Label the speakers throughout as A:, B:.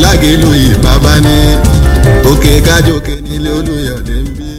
A: lágẹ̀lú ìbábá ní òkè kájòkè nílé olùyọ̀dé ń bí.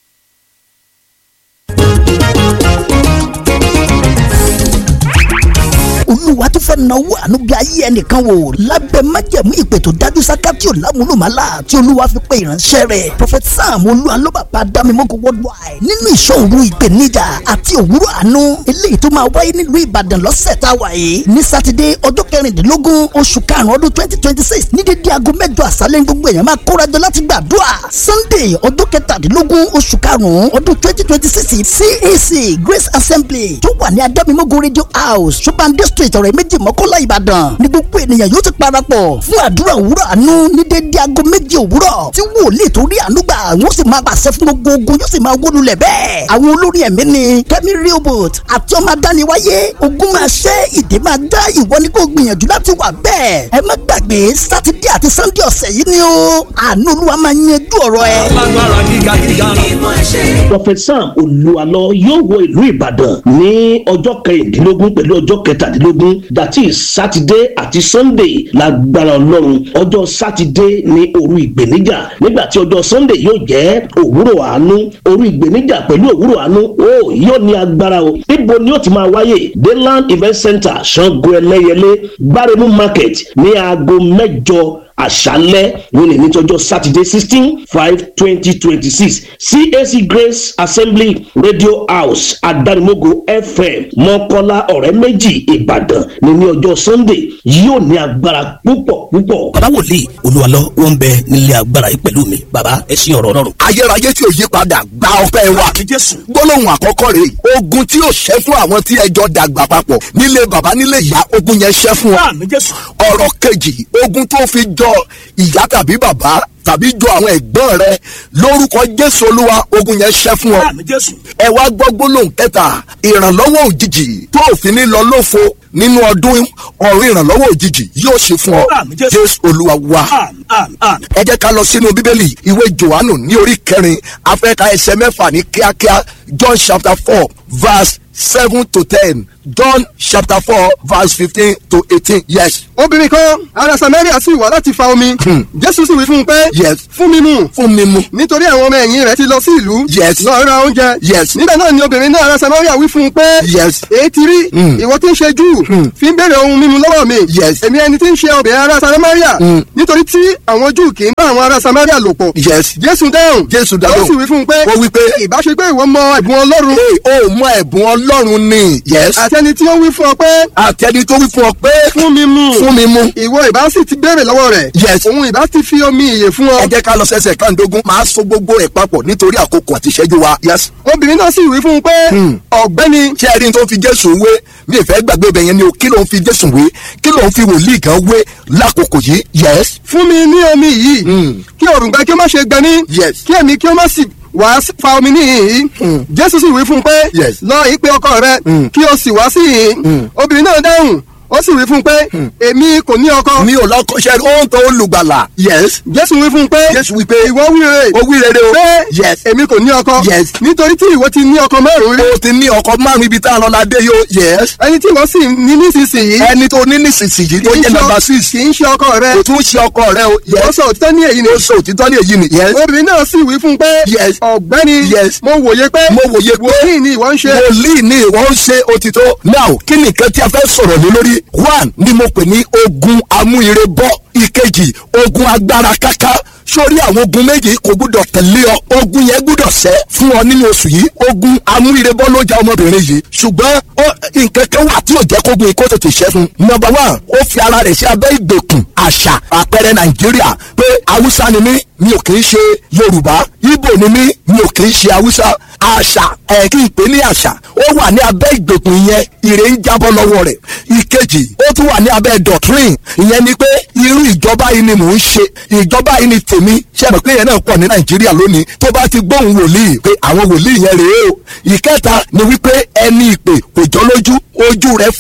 B: olúwa tó fẹ́ náwó àánú bí ayé ẹnìkan wò lábẹ́ májẹ̀mú ìpè tó dájú sáká tí ò lámúlòmálà tí olúwa fi pe ìránṣẹ́ rẹ̀ prophet sam olúwa ló bàbá dámimọ́kọ worldwide nínú ìṣòro ìpèníjà àti òwúrọ̀ àánú eléyìí tó máa wáyé nílùú ìbàdàn lọ́sẹ̀ tá a wà yìí ní sátidé ọjọ́ kẹrìndínlógún oṣù karùn-ún ọdún twenty twenty six ní dédé aago mẹ́jọ àṣálẹ́ ní gbogbo èèyàn máa kórajọ láti gbàdúrà sunday ọjọ́ kẹtàdínlógún oṣù karùn-ún ọdún twenty twenty six cac grace assembly tó wà ní adámimọ́kọ radio house ṣọ́bàndé street ọ̀rẹ́ méjì mọ́kànlá ìbàdàn ní gbogbo ènìyàn yóò ti parapọ̀ fún àdúrà òwúrọ̀ àánú ní dédé aago méje òwúrọ̀ tí wòlíì tó rí àánú gbà wọ́n sì máa pàṣẹ fún gbogbo ogun yóò sì máa wó lulẹ̀ bẹ́ẹ̀. àwọn olórí ẹ̀mí ni kẹ́mi rehoboth àti ọmọ adániwáyé ogun máa ṣẹ́ ìdè máa dá ìwọ ní kó gbìyànjú láti wà bẹ́ẹ̀. ẹ má gbàgbé sátidé àti sannde ọ̀sẹ̀ yìí ni ó àánú olúwa máa yanjú ọ̀rọ̀ ẹ.
C: alágbára gíga gíga.
D: prophet sam olúwalọ yóò wọ ìlú ìbàdàn ní ọjọ́ kẹrìndínlógún pẹ̀lú ọjọ́ kẹtàdínlógún that is saturday àti sunday lágbára ọlọ́run ọjọ́ saturday ní òru ìgbèníjà nígbà tí ọjọ́ sunday yóò jẹ́ òwúrọ̀ àánú òru ìgbèníjà pẹ̀lú òwúrọ̀ àánú ó yóò ní agbára o níbo ni ó ti máa wáyé dayland event center sango ẹlẹ́yẹlé gbáremú market ní aago mẹ́jọ àṣálẹ́ wọn lè ní tọjọ́ sátidé sixteen five twenty twenty six cac grace assembly radio house adarimogo fm mọ́kọ́lá ọ̀rẹ́ méjì ìbàdàn ní ní ọjọ́ sunday yóò ní agbára púpọ̀ púpọ̀.
E: bàbá wòlíì olúwalọ wọn ń bẹ nílé agbára yìí pẹ̀lú mi bàbá ẹ ṣí ọ̀rọ̀ ọlọ́run.
F: ayérayé tí ò yí padà gba ọpẹ́ wa
E: àmì jésù.
F: gbólóhùn àkọ́kọ́ rèé ogun tí ò ṣẹ́ fún àwọn tí ẹjọ́ dàgbà papọ̀ nílé bàbá nílé ìyá ogun yẹn ṣẹ́ fún ọ
E: àmì jésù.
F: ọ̀rọ̀ kejì ogun tó fi jọ ìyá tàbí bàbá tàbí jọ àwọn ẹ̀gbọ́n rẹ lórúkọ jésù olúwa ogun yẹn ṣẹ́ fún ọ
E: àmì jésù.
F: ẹ wá gbọ́ gbólóhùn kẹta ìrànlọ́wọ́ òjijì tó òfin ní lọ lófo nínú ọdún ọ̀run ìrànlọ́wọ́ òjijì yóò ṣe fún ọ
E: Àmín, Jésù.
F: jésù olúwa wa
E: àmì àmì àmì.
F: ẹ jẹ́ ká lọ sínú bíbélì ìwé johannu ní orí kẹrin afẹ́ka ẹsẹ̀ mẹ́fà ní kíákíá john chapter four verse seven to ten john chapter four verse fifteen to eighteen yes
G: obìnrin kan ará samaria sì wá láti fa omi jésù sì wí fún un pé
F: Yes.
G: fún mi mu
F: fún mi mu
G: nítorí àwọn ọmọ ẹ̀yìn rẹ̀ ti lọ sí ìlú
F: Yes.
G: lọ ra oúnjẹ
F: Yes.
G: nígbà náà ni obìnrin náà ará samaria wí fún un pé
F: Yes.
G: èyí ti rí ìwọ tí ń ṣe júù fi ń béèrè ohun mímu lọ́wọ́ mi
F: Yes.
G: èmi ẹni tí ń ṣe obìnrin ará samaria nítorí tí àwọn júù kì í bá àwọn ará samaria lò pọ̀
F: yes
G: jésù dáhùn
F: Jésù dáhùn.
G: ó sì wí fún un pé
F: Ó wí pé,
G: ìbá ṣe pé ìwọ mọ ẹ̀bùn ọlọ́run
F: ee o mọ ẹ̀bùn ọlọ́run ni yes
G: àti ẹni tí ó wí fún ọ pé
F: àtẹni tó wí fún ọ pé
G: fún mi mu
F: fún mi mu
G: ìwọ ìbá sì ti béèrè lọ́wọ́ rẹ̀
F: Yes.
G: òun ìbá ti fi omi ìyè fún ọ
F: ẹ jẹ́ ká lọ sẹ́sẹ̀ kàndógún máa so gbogbo ẹ̀ papọ̀ nítorí àkókò àti ìṣẹ́jú wa yes
G: obìnrin náà sì wí fún un pé ọ̀gbẹ́ni
F: ṣé ẹ rí n tó fi jésù wé mi ìfẹ́ gbàgbé ibẹ̀ yẹn ni o kí ló ń fi jésù wé kí ló ń fi wòlíì gan wé lákòókò yìí yes
G: fún mi ní omi yìí kí òrùngbẹ kí ó má ṣe gbẹ mí
F: Yes.
G: kí èmi kí ó má sì wá sí- fa omi níhìn yìí jésù sì wí fún un pé
F: Yes.
G: lọ ìpè ọkọ rẹ kí o sì wá sí yìí obìnrin náà dáhùn ó sì wí fún un pé èmi kò ní ọkọ
F: mi ò lọ́kọ́ ṣe ó ń tọ́ olùgbàlà yes
G: jésù wí fún un pé
F: jésù wí pé
G: ìwọ wí rere
F: ó wí rere o
G: pé
F: yes
G: èmi kò ní ọkọ
F: Yes.
G: nítorí tí ìwọ ti ní ọkọ márùn-ún rí
F: o ti ní ọkọ márùn ibi tá a lọ la dé yóò yes
G: ẹni tí ìwọ sì ní nísinsìnyí
F: ẹni tó ní nísinsìnyí tó
G: kì í
F: jẹ́
G: ṣe-
F: nàmbà six
G: kì í ṣe ọkọ rẹ
F: kò tún ṣe ọkọ rẹ o
G: ìwọ
F: yes
G: sọ òtítọ́ ní èyí ni
F: ó sọ òtítọ́ ní èyí ni yes
G: obìnrin náà sì wí fún un pé
F: Yes.
G: ọ̀gbẹ́ni
F: Yes.
G: mo wòye pé
F: mo wòye pé
G: wòlíì ni ìwọ ń ṣe
F: wòlíì ni ìwọ ń ṣe òtítọ́ now kí ni nǹkan tí a fẹ́ sọ̀rọ̀ lé lórí one ni mo pè ní ogun amúire bọ́ ìkejì ogun agbára káká sórí àwọn ogun méjì kò gbúdọ̀ tẹ̀lé ọ ogun yẹn gbúdọ̀ ṣẹ́ fún ọ nínú oṣù yìí ogun amúire-bọ́ ló ja ọmọbìnrin yìí ṣùgbọ́n ó- nǹkan kan wà tí ò jẹ́ kógun yìí kó tètè ṣẹ́ fún number one ó fi ara rẹ̀ sí abẹ́ ìgbèkùn àṣà àpẹẹrẹ nàìjíríà pé haúsá ni mí mi ò kì í ṣe yorùbá ibo ni mí mi ò kì í ṣe haúsá àṣà ẹ̀ kí n pè ní àṣà ó wà ní abẹ́ ìgbèkùn yẹn ire ń jábọ́ lọ́wọ́ rẹ̀ ìkejì ó tún wà ní abẹ́ doctrine ìyẹn ni pé irú ìjọba yìí ni mò ń ṣe ìjọba yìí ni tèmi ṣe mọ̀ pé yẹn náà pọ̀ ní nàìjíríà lónìí tó bá ti gbóhùn wòlíì pé àwọn wòlíì yẹn rèé o ìkẹta ni wípé ẹni ìpè kò jọ lójú ojú rẹ̀ fọ́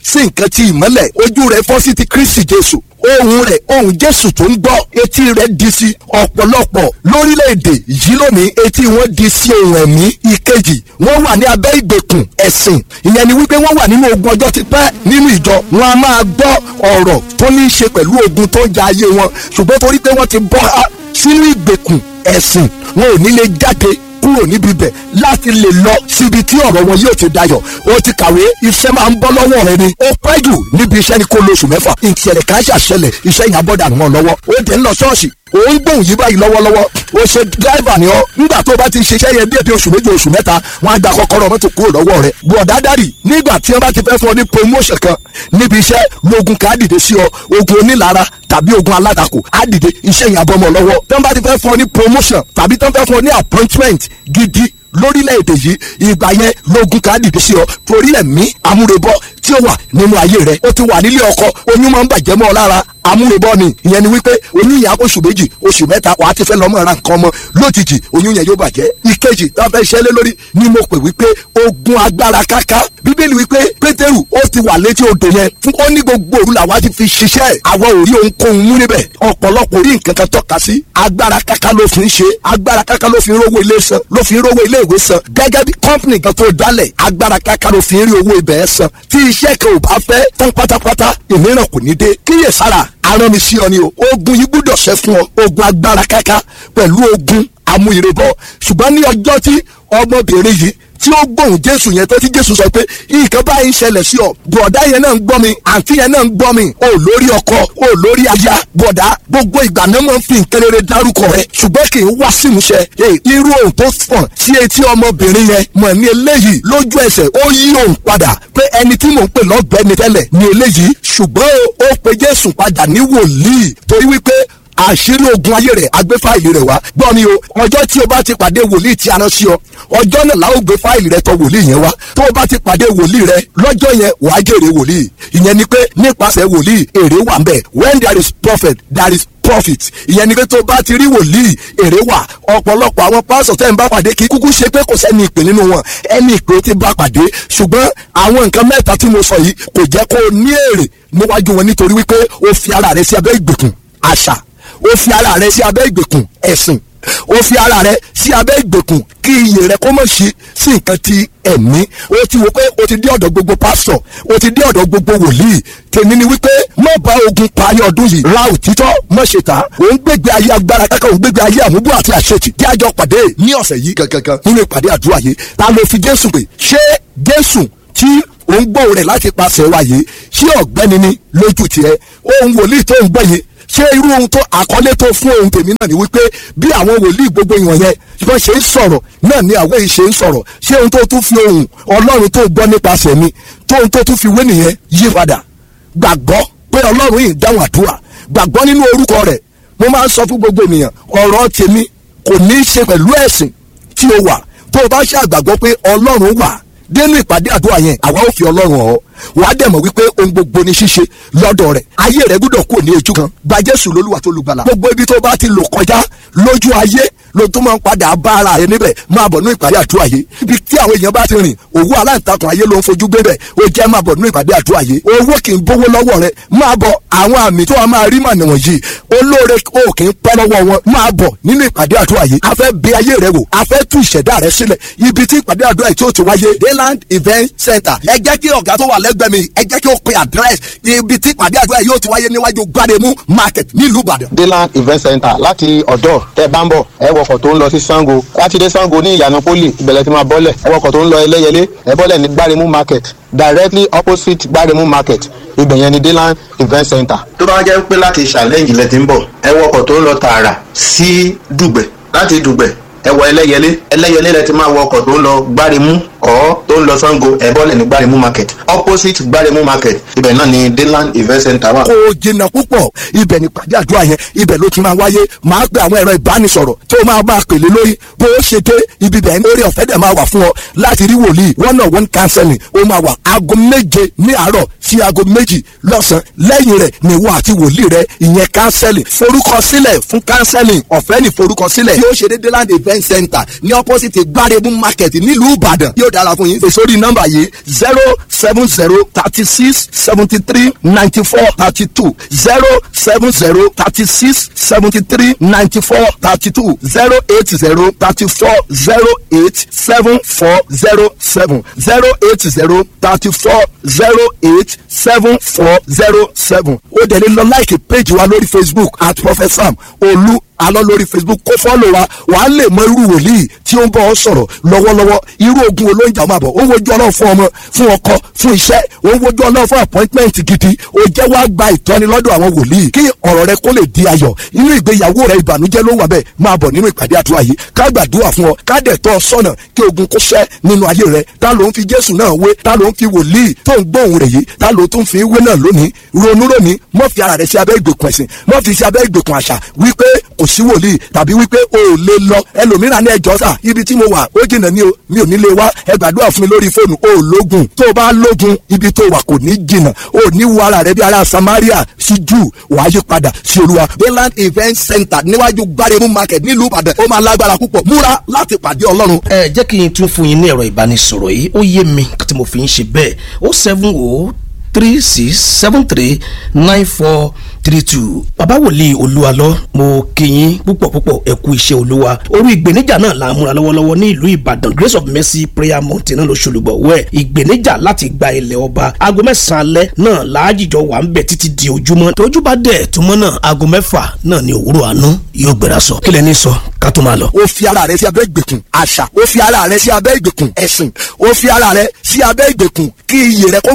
F: sí nǹkan ti ìmọ́lẹ̀ ojú rẹ̀ fọ́ sí ti kristi jésù ohun rẹ̀ ohun jésù tó ń gbọ́ etí rẹ̀ di sí ọ̀pọ̀lọpọ̀ lórílẹ̀‐èdè yìí lónìí etí wọn di sí ohun ẹ̀mí ìkejì wọ́n wà ní abẹ́ ìgbèkùn ẹ̀sìn ìyẹn ni wípé wọ́n wà nínú ogun ọjọ́ ti pẹ́ nínú ìjọ wọn a máa gbọ́ ọ̀rọ̀ tó ní í ṣe pẹ̀lú ogun tó ń ja ayé wọn ṣùgbọ́n torí pé wọ́n ti bọ́ á sínú ìgbèkùn ẹ̀sìn wọn ò ní lè jáde kúrò níbi bẹ̀ láti lè lọ síbi tí ọ̀rọ̀ wọn yóò ti dayọ̀ o ti kàwé iṣẹ́ máa ń bọ́ lọ́wọ́ rẹ ni ó pẹ́ jù níbi iṣẹ́ ni kó lóṣù mẹ́fà ìṣẹ̀lẹ̀ kan ṣàṣẹlẹ̀ iṣẹ́ yẹn abọ́dà wọn lọ́wọ́ ó dẹ̀ ń lọ ṣọ́ọ̀ṣì ó ń gbóhùn yí báyìí lọ́wọ́lọ́wọ́ ó ṣe dráìvà ni ọ́ nígbà tó o bá ti ṣiṣẹ́ yẹn díẹ̀ bí oṣù méjì oṣù mẹ́ta wọ́n á gba kọ́kọ́rọ́ mọ́tò kúrò lọ́wọ́ rẹ̀ bọ̀dá dárì nígbà tí wọ́n bá ti fẹ́ fún ọ ní promotion kan níbi iṣẹ́ lógun ká dìde sí ọ ogun onílara tàbí ogun alátakò á dìde iṣẹ́ yẹn abọ́mọ lọ́wọ́ tí wọ́n bá ti fẹ́ fún ọ ní promotion tàbí tí wọ́n fẹ́ fún ọ ní appointment gidi lórílẹ̀‐èdè yìí ìgbà yẹn lógun ká dìde sí ọ torí ẹ̀mí amúrebọ́ tí ó wà nínú ayé rẹ ó ti wà nílé ọkọ oyún máa ń bàjẹ́ mọ́ ọ lára amúrebọ́ ni ìyẹn ni wípé oyún yẹn oṣù méjì oṣù mẹ́ta wàá ti fẹ́ lọ́mọ ra nǹkan ọmọ lójijì oyún yẹn yóò bàjẹ́ ìkejì tá a fẹ́ ṣẹlẹ̀ lórí ni mo pè wípé ogun agbára káká bíbélì wípé pétérù ó ti wà létí odò yẹn fún ó ní gbogbo òru làwa ti fi ṣiṣẹ́ àwa ò rí ohunkóhun mú níbẹ̀ ọ̀pọ̀lọpọ̀ rí nǹkan kan tọ́ka sí agbára káká ló fi ń ṣe agbára káká ló fi ń rówó ilé san ló fi ń rówó ilé ìwé san gẹ́gẹ́ bí kọ́ńpìnì kan tó dálẹ̀ agbára káká ló fi ń rí owó ibẹ̀ san tí iṣẹ́ kan ò bá fẹ́ tán pátápátá ìmíràn kò ní dé kíyèsára arán mi sí ọ ni o ogun yìí gbúdọ̀ ṣẹ́ fún ọ ogun agbára káká pẹ̀lú ogun amúyèrèbọ ṣùgbọ́n ní ọjọ́ tí ọmọbìnrin yìí tí ó gbóhùn jésù yẹn tó tí jésù sọ pé nǹkan báyìí ń ṣẹlẹ̀ sí ọ bọ̀dá yẹn náà ń gbọ́ mi àǹtí yẹn náà ń gbọ́ mi ò lórí ọkọ ò lórí aya bọ̀dá gbogbo ìgbà náà máa ń fi nǹkan rere dárúkọ rẹ ṣùgbọ́n kì í wá sí ìmúṣẹ irú ohun tó fọ̀n sí etí ọmọbìnrin yẹn mọ̀ ní eléyìí lójú ẹsẹ̀ ó yí òun padà pé ẹni tí mò ń pè lọ́gbẹ́ni tẹ́lẹ̀ ní eléyìí ṣùgbọ́n ó pe jésù padà ní wòlíì torí wípé àṣírí ogun ayé rẹ̀ agbé fáìlì rẹ̀ wá gbọ́ mi o ọjọ́ tí o bá ti pàdé wòlíì tí a rán sí ọ ọjọ́ náà la ó gbé fáìlì rẹ̀ tọ̀ wòlíì yẹn wá tó o bá ti pàdé wòlíì rẹ̀ lọ́jọ́ yẹn wàá jèrè wòlíì ìyẹn ni pé nípasẹ̀ wòlíì èrè wà ń bẹ̀ when there is prophet there is profit ìyẹn ni pé tó bá ti rí wòlíì èrè wà ọ̀pọ̀lọpọ̀ àwọn pásọ̀ tẹ́ ń bá pàdé kí kúkú ṣe pé kò sẹ́ni ìpè nínú wọn ẹni ìpè ti bá pàdé ṣùgbọ́n àwọn nǹkan mẹ́ta tí mo sọ yìí kò jẹ́ kó o ní èrè níwájú wọn nítorí wípé o fi ara rẹ sí abẹ́ ìgbèkùn àṣà ó fi ara rẹ sí abẹ́ ìgbèkùn ẹ̀sìn ó fi ara rẹ sí abẹ́ ìgbèkùn kí iyè rẹ kó mọ̀ sí sí nǹkan ti ẹ̀mí ó ti wò pé ó ti dé ọ̀dọ̀ gbogbo pásítọ̀ ó ti dé ọ̀dọ̀ gbogbo wòlíì tèmi ni wípé má bá ogun parí ọdún yìí ra òtítọ́ má ṣe tà òun gbégbé ayé agbára kankan òun gbégbé ayé àmúbọ̀ àti àṣetì tí a jọ pàdé ní ọ̀sẹ̀ yìí gangan nínú ìpàdé àdúrà yìí ta ló fi jésù pè ṣé jésù tí òun gbọ́ rẹ̀ láti pàṣẹ wa yìí ṣé ọ̀gbẹ́ni ni lójú tiẹ̀ òun wòlíì tó ń gbọ́ yìí ṣé irú ohun tó àkọlé tó fún ohun tèmi náà ni wípé bí àwọn wòlíì gbogbo ìwọ̀n yẹn bọ́n ṣe ń sọ̀rọ̀ náà ni àwọn èyí ṣe ń sọ̀rọ̀ ṣé ohun tó tún fi ohun ọlọ́run tó gbọ́ nípasẹ̀ mi tó ohun tó tún fi wé nìyẹn yí padà gbàgbọ́ pé ọlọ́run yìí dáhùn àdúrà gbàgbọ́ nínú orúkọ rẹ̀ mo máa ń sọ fún gbogbo ènìyàn ọ̀rọ̀ tèmi kò ní í ṣe pẹ̀lú ẹ̀sìn tí o wà tó o bá ṣe àgbàgbọ́ pé ọlọ́run wà dénú ìpàdé àdúrà yẹn àwa ò fi ọlọ́run ọ̀ wàá dẹ̀ mọ̀ wípé ohun gbogbo ní ṣíṣe lọ́dọ̀ rẹ̀ ayé rẹ̀ gbúdọ̀ kúrò ní ojú kan gba jésù lólúwa tó lùgbàlà gbogbo ibi tó bá ti lò kọjá lójú ayé ló tó máa ń padà bá ara rẹ̀ níbẹ̀ máa bọ̀ ní ìpàdé àdúrà yìí ibi tí àwọn èèyàn bá ti rìn òwú aláǹtakùn ayé ló ń fojú gbé bẹ̀ ó jẹ́ máa bọ̀ ní ìpàdé àdúrà yìí owó kì í bówó lọ́wọ́ rẹ̀ máa bọ̀ àwọn àmì tó wà máa rí mànà wọ̀nyí olóore ó kì í pẹ́ lọ́wọ́ wọn máa bọ̀ nínú ìpàdé àdúrà yìí a fẹ́ bẹ̀ ayé rẹ wò a fẹ́ tú ìṣẹ̀dá rẹ sílẹ̀ ibi tí ìpàdé àdúrà yìí tí ó ti wáyé dayland event center ẹ jẹ́ kí ọ̀gá tó wà lẹ́gbẹ̀ẹ́ mi ẹ jẹ́ kí ó pe address ibi tí ìpàdé àdúrà yìí ó ti wáyé níwájú gbáremú market nílùú ìbàdàn.
C: dayland event center láti ọ̀dọ́ tẹ́ bá ń bọ̀ ẹ wọkọ̀ tó ń lọ sí sango láti dé sango ní ìyànà poli ìbẹ̀lẹ̀ tí máa bọ́lẹ̀ ẹ wọkọ̀ tó ń lọ ẹlẹ́yẹlé ẹ bọ́lẹ̀ ní gbáremú market directly opposite gbáremú market ibẹ̀ yẹn ni dayland event center. tó bá jẹ́ pé láti challenge lẹ ti ń bọ̀ ẹ wọkọ̀ tó ń lọ tààrà sí dùgbẹ̀ láti dùgbẹ̀ ẹ wọ ẹlẹ́yẹlé ẹlẹ́yẹlé lẹ ti máa wọ ọkọ̀ tó ń lọ gbáremú ọ̀ tó ń lọ sango ẹ bọ́lẹ̀ ní gbáremú market opposite gbáremú market ibẹ̀ náà ni dayland event center wà.
F: kò jìnnà púpọ̀ ibẹ̀ ni pàdé àdúrà yẹn ibẹ̀ ló ti máa wáyé máa pe àwọn ẹ̀rọ ìbánisọ̀rọ̀ tó máa máa pèlè lórí bó o ṣe dé ibi bẹ̀ lórí ọ̀fẹ́ dẹ̀ máa wà fún ọ láti rí wòlíì one on one counseling ó máa wà aago méje ní àárọ̀ sí aago méjì lọ́sàn-án lẹ́yìn rẹ̀ ni wọ́n àti wòlíì rẹ̀ ìyẹn counseling forúkọsílẹ̀ fún counseling ọ̀fẹ́ ní forúkọsílẹ̀ tí ó ṣe dé dayland event center ní opposite gbáremú market nílùú ìbàdàn yóò dá dára fún yín. èso rí nọ́mbà yìí zero seven zero thirty six seventy three ninety four thirty two zero seven zero thirty six seventy three ninety four thirty two zero eight zero thirty four zero eight seven four zero seven zero eight zero thirty four zero eight seven four zero seven. ó dẹ̀ lè lọ láìkì péjì wa lórí facebook at prophet sam olú alọ́ lórí facebook kó fọ́lọ̀ wa wàá lè mọ irú wòlíì tí ó ń bọ́ ọ sọ̀rọ̀ lọ́wọ́lọ́wọ́ irú ogun olóńjà máa bọ̀ ó ń wojú ọlọ́run fún ọmọ fún ọkọ fún iṣẹ́ ó ń wojú ọlọ́run fún appointment gidi ó jẹ́ wá gba ìtọ́ni lọ́dọ̀ àwọn wòlíì kí ọ̀rọ̀ rẹ kó lè di ayọ̀ inú ìgbéyàwó rẹ ìbànújẹ́ ló wà bẹ́ẹ̀ máa bọ̀ nínú ìpàdé àdúrà yìí ká gbàdúrà fún ọ ká dẹ̀ tọ́ ọ sọ́nà kí ogun kó ṣẹ́ nínú ayé rẹ ta ló ń fi jésù náà wé ta ló ń fi wòlíì tó ń gbóhùn rẹ̀ yìí ta ló tún fi wé náà lónìí ronú lónìí mọ́ fi ara rẹ̀ sí abẹ́ ìgbèkùn ẹ̀sìn mọ́ fi sí abẹ́ ìgbèkùn àṣà wípé kò sí wòlíì tàbí wípé o ò lè lọ ẹlòmíràn ní ẹjọ́ sà ibi tí mo wà ó jìnnà ní o mi ò ní lè wá ẹ gbàdúrà fún mi lórí fóònù o ò lógun tó o bá lógun ibi tó wà kò ní jìnnà o ò ní wo ara rẹ bí ara samaria sí jù wàá yí padà sí olúwa. bayland event center níwájú gbáremú market nílùú ìbàdàn ó máa lágbára púpọ̀ múra láti pàdé ọlọ́run.
E: ẹ jẹ́ kí n tún fún yín ní ẹ̀rọ ìbánisọ̀rọ̀ yìí ó yé mi tí mo fi ń ṣe bẹ́ẹ̀ ó seven o three six seven three nine four three two bàbá wòlíì olúwalọ mo kí yín púpọ̀ púpọ̀ ẹ kú iṣẹ́ olúwa orí ìgbéníjà náà la múra lọ́wọ́lọ́wọ́ ní ìlú ìbàdàn grace of mercy prayer mountain náà ló ṣolùbọ̀ wẹ̀ ìgbéníjà láti gba ilẹ̀ ọba aago mẹ́sàn-án alẹ́ náà láàjìjọ wà ń bẹ̀ títí di ojúmọ́ tójú bá dẹ̀ túmọ̀ náà aago mẹ́fà náà ní òwúrọ̀ àánú yóò gbéra sọ kílẹ̀ ní sọ ká tó máa lọ.
F: ó fi ara rẹ sí abẹ́ ìgbèkùn àṣà ó fi ara rẹ sí abẹ́ ìgbèkùn ẹ̀sìn ó fi ara rẹ sí abẹ́ ìgbèkùn kí iyì rẹ kó má